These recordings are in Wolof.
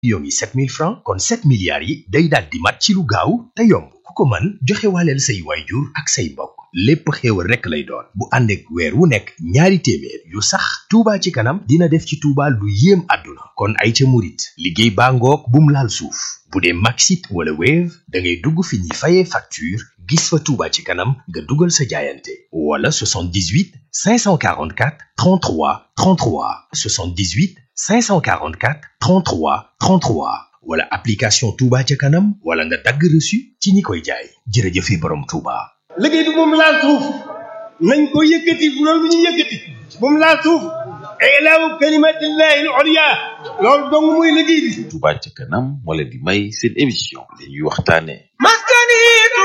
millions yi 7000 francs kon 7 milliards yi day daal di mat ci lu gaaw te yomb ku ko mën joxe waaleel say waajur ak say mbokk lépp xéewal rekk lay doon bu ànd ak weer wu nekk ñaari téeméer yu sax Touba ci kanam dina def ci Touba lu yéem àdduna kon ay ca murit liggéey baa ngoog bum laal suuf bu dee Maxit wala Wave da ngay dugg fi ñuy fayee facture gis fa Touba ci kanam nga dugal sa jaayante wala 78 544 33 33 78 544 33 33 wala application Touba ca kanam wala nga dagg reçu ci ñi koy jaay jërëjëfe borom Touba. liggéey bi moom laal suuf nañ ko yëkkati bu loolu bu ñu yëkkati moom laal suuf ilaahu kalimatillahi al-ulya loolu dong muy liggéey bi Touba ca kanam moo leen di may seen émission li ñuy waxtaane maskani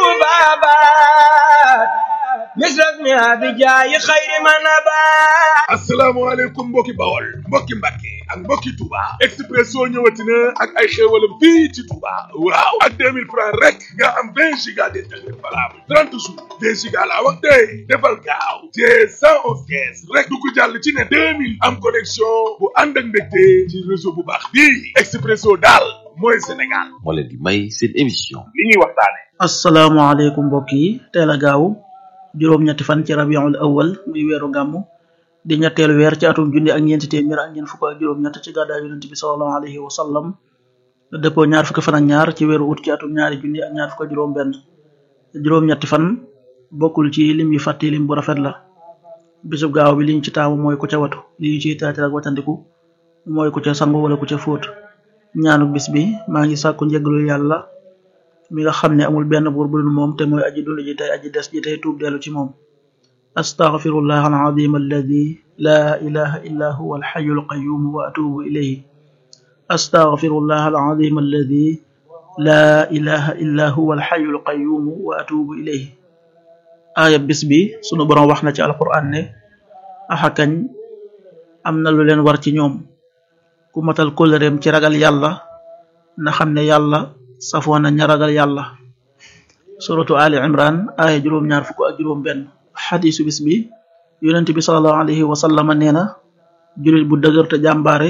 tubabat misrak mi abijaayi xayri manabat asalaamaaleykum mbokki bawol mbokki mbàkke ak mbokki Touba Expresso ñëwati na ak ay xéewalam fii ci Touba waaw ak 2000 francs rek nga am 20 giga d'internet valable 30 jours 2 giga laa wax tey defal gaaw te 111 kees rek du ko jàll ci ne 2000 am connexion bu ànd ak mbégte ci réseau bu baax bii Expresso daal mooy Sénégal moo leen di may seen émission li ñuy waxtaane asalaamaaleykum mbokk yi teel a gaaw juróom-ñetti fan ci rabiul awal muy weeru gàmmu di ñetteelu weer ci atum junni ak ñeenti téeméer ak ñeent fukk ak juróom-ñett ci gàddaay yonent bi sallallahu alayhi wa sallam dëppoo ñaar fukki fan ak ñaar ci weeru ut ci atum ñaari junni ak ñaar fukk ak juróom-benn juróom-ñetti fan bokkul ci lim yu fàtte lim bu rafet la bisub gaaw bi liñ ci taamu mooy ku ca watu li ñu ciy taatir ak watandiku mooy ku ca sangu wala ku ca fóot ñaanu bis bi maa ngi sàkku njëglu yàlla mi nga xam ne amul benn buur bu dul moom te mooy aji dund ji tey aji des ji tey tuub dellu ci moom astaghfirullah alazim alladi la ilaha illa huwa alxayu alqayum wa atubu ilayhi astaghfirullah alazim alladi la ilaha illa huwa alxayu alqayum wa atubu ilayhi aaya bis bi sunu boroom wax na ci alquran ne axakañ am na lu leen war ci ñoom ku matal kóllëreem ci ragal yàlla na xam ne yàlla safoo na ña ragal yàlla suratu ali imran aaya juróom-ñaar fukk ak juróom benn xadisu bis bi yonent bi salallahu alayhi wa sallama nee na julit bu dëgër te jàmbaare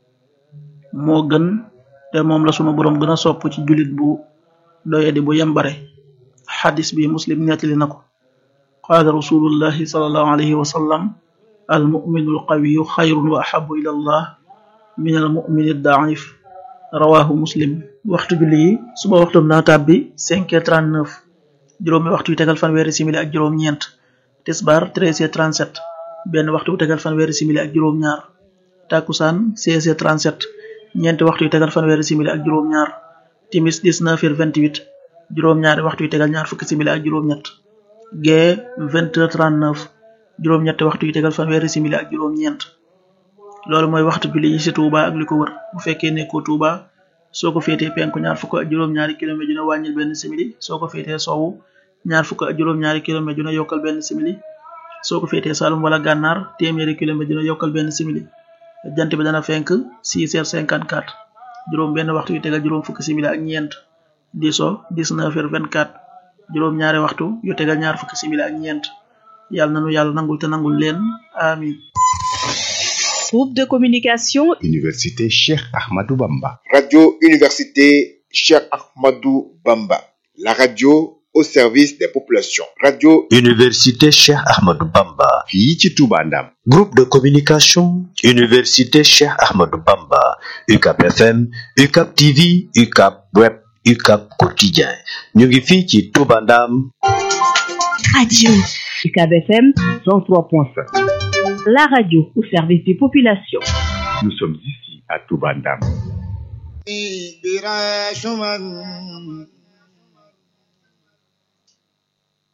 moo gën te moom la sunu boroom gën a sopp ci julit bu doyadi bu yembare xadis bi muslim nettali na ko qaala rasulullahi salallahu alayhi wa sallam almuminu alqawiyu xayrun wa ahabu ila allah min almumini daif rawahu muslim waxtu julli yi suba waxtum naa tàbbi 5h39 juróomi waxtu yu tegal fanweeri simili ak juróom ñeent tisbar 13h37 benn waxtu yu tegal fanweeri simili ak juróom ñaar takusaan 16h37 ñeenti waxtu yu tegal fanweeri simili ak juróom ñaar timis 19h28 juróom ñaari waxtu yu tegal ñaar fukki simili ak juróom ñett gee 20h39 juróom ñetti waxtu yu tegal fanweeri simili ak juróom ñeent loolu mooy waxtu julli yi ci Touba ak li ko wër bu fekkee nekkoo Touba soo ko féetee penku ñaar fukk ak juróom-ñaari kilomètre dina wàññil benn simili soo ko féetee sowwu ñaar fukk ak juróom-ñaari kilomètre dina yokkal benn simili soo ko féetee Saloum wala Gànnaar téeméeri kilomètre dina yokkal benn simili jant bi dana fenk 6h54 juróom benn waxtu yu tegal juróom fukki simili ak ñeent di so 19h24 juróom ñaari waxtu yu tegal ñaar fukki simili ak ñeent yàlla nanu yàlla nangul te nangul leen amin Groupe de communication Université Cheikh Ahmadou Bamba. Radio Université Cheikh Ahmadou Bamba. La radio au service des populations. Radio Université Cheikh Ahmadou Bamba. fii ci Touba Ndam. Groupe de communication Université Cheikh Ahmadou Bamba. UCAP FM, UCAP TV, UCAP Web, UCAP Quotidien. ñu ngi fii ci Touba Ndam. Radio UCAB FM 103.5. La radio au service des populations. Nous sommes ici à Touba Ndam. براشما